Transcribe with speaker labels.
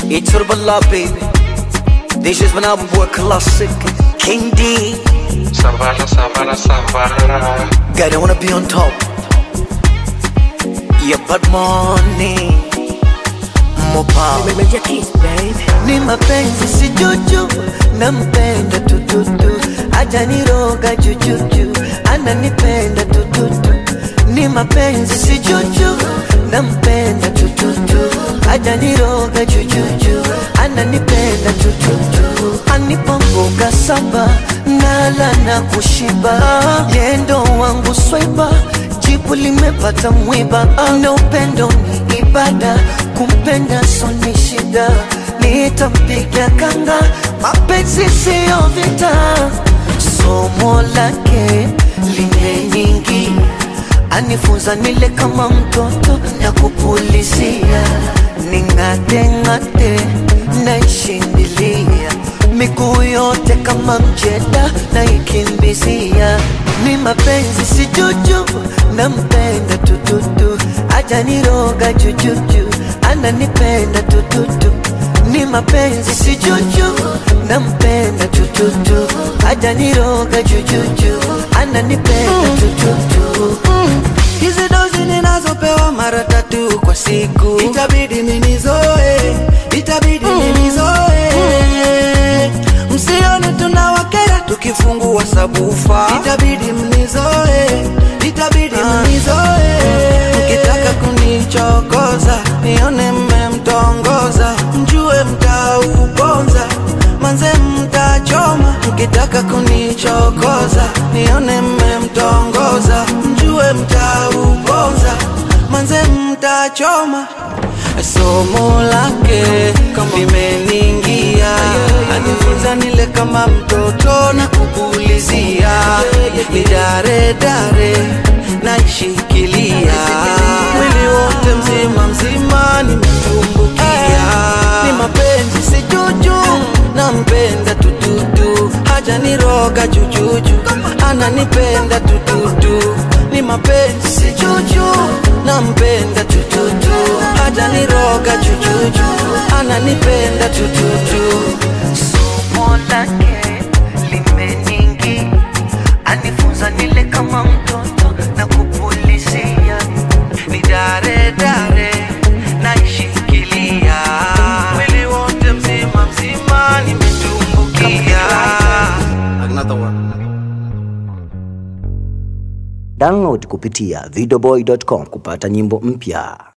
Speaker 1: Iturbala baby This is when I work classic King D
Speaker 2: Savara, Savara, Savara.
Speaker 1: God I wanna be on top Yeah but money More power
Speaker 3: Meja kiss baby
Speaker 1: ni mapenzi si juju nampenda tututu ajaniroga jujuju ananipenda tututu ni mapenzi si juju nampenda tututu ajaniroga jujuju ananipenda tututu anipa mboga saba nala na kushiba yendo wangu swaiba jibu limepata mwiba na upendo ni ibada kumpenda soni shida nitampiga kanga mapenzi siyo vita somo lake limenyingi anifunza nile kama mtoto na kupulizia ning'ateng'ate naishindilia miguu yote kama mjeda naikimbizia ni mapenzi si juju nampenda tututu ajaniroga jujuju ananipenda tututu ni mapenzi si juju nampenda tututu ajaniroga jujuju ananipenda tututu
Speaker 4: hizi dozi ninazopewa mara tatu kwa siku itabidi minizoe itabidi minizoe msione tunawakera tukifungua sabufa itabidi mnizoe itabidi mnizoe mkitaka kunichokoza nione mmemtongoza mjue mtauponza manze mtachoma mkitaka kunichokoza nione mmemtongoza mjue mtauponza manze mtachoma somo lake limeningia anifunza nile kama mtoto na kupulizia ni dare dare naishikilia mwili wote mzima mzima nimetumbukia ni mapenzi si juju nampenda tututu haja niroga jujuju ananipenda tututu ni mapenzi si juju nampenda tututu haja niroga jujuju ananipenda tututu
Speaker 1: somo lake limenyingi anifunza nile kama mtoto na kupulizia
Speaker 4: ni dare dare naishikilia mwili wote mzima mzima nimetumbukia
Speaker 5: Download kupitia videoboy.com kupata nyimbo mpya.